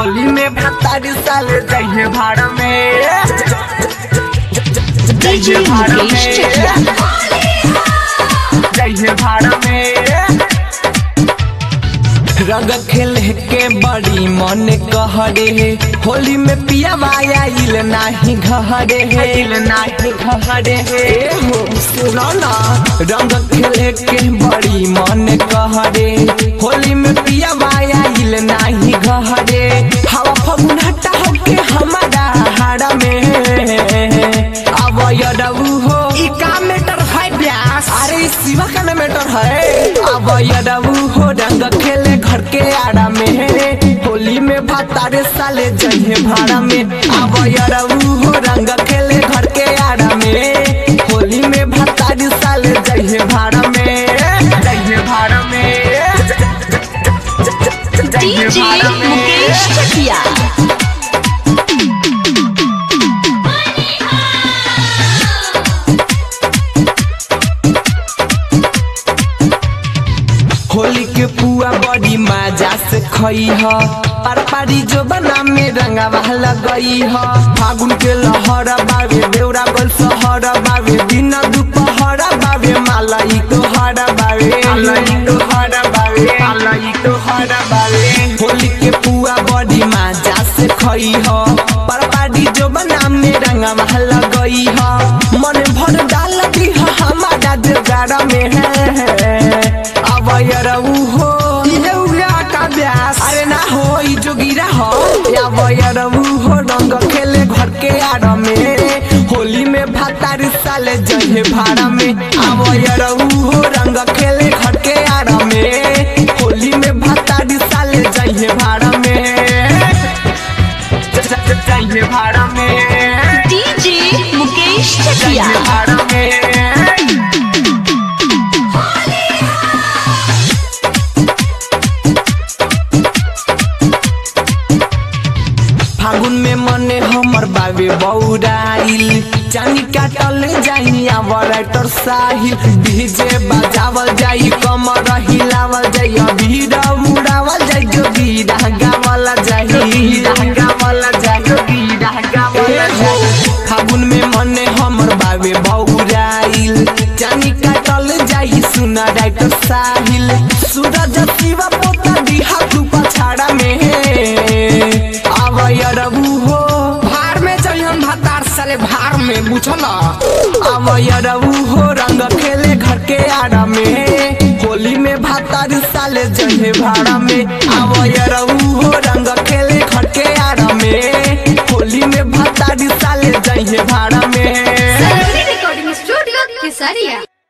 होली में भतारी साल जइहे भाड़ा में DJ जइहे भाड़ा मुकेश चकिया। में जइहे भाड़ा में रंग खेले के बड़ी मन कहरे होली में पिया माया इल नाही घहरे हे इल नाही घहरे हे हो सुनो ना रंग खेले के बड़ी मन कहरे होली में पिया माया इल नाही घहरे हवा फगुन हटा के हमारा हाड़ा में अब यदऊ हो ई का मैटर है ब्यास अरे शिवा का ना मैटर है अब यदऊ हो रंग खेले घर के आड़ा में होली में भातारे साले जइहे भाड़ा में अब यदऊ हो रंग खेले घर के आड़ा में होली में भातारे साले जइहे भाड़ा में जइहे भाड़ा में जइहे DJ भाड़ा में मुकेश चकिया होली के पुआ बड़ी मजा से खई ह पर पारी जो बना में रंगा लगई ह फागुन के लहर बावे बेउरा गोल सहर बावे दिन दुपहर बावे मालाई तो हर बावे मालाई तो हर बावे मालाई तो हर बावे होली के पुआ बड़ी मजा से खई ह पर पारी जो बना में रंगा लगई ह मन भर डाल दी ह हमारा जोगाड़ में है अब यरऊ हो ये उगा का ब्यास अरे ना हो ई जोगिरा हो अब यरऊ हो रंग खेले घर के आड़ में होली में भातार साले जहे भाड़ा में अब यरऊ हो रंग खेले घर के आड़ में होली में भातार साले जहे भाड़ा में ज- ज- ज- जहे भाड़ा में DJ मुकेश चकिया जहे भाड़ा में फागुन में मने हमर बाबे बौराइल चानी काटल जाई आवराइटर साहिल डीजे बजावल जाई कमर हिलावल जाई अबीर उड़ावल जाई जो बीरा गावल जाई गावल जाई जो बीरा गावल जाई फागुन में मने हमर बाबे बौराइल चानी काटल जाई सुना राइटर साहिल सूरज शिवा पोता दिहा तू पछाड़ा में अब यरबू हो भार में चली हम भातार साले भार में बुझल अब यरबू हो रंग खेले घर के आड़ा में होली में भातार साले जहे भाड़ा में अब यरबू हो रंग खेले घर के आड़ा में होली में भातार साले जहे भाड़ा में रिकॉर्डिंग स्टूडियो केसरिया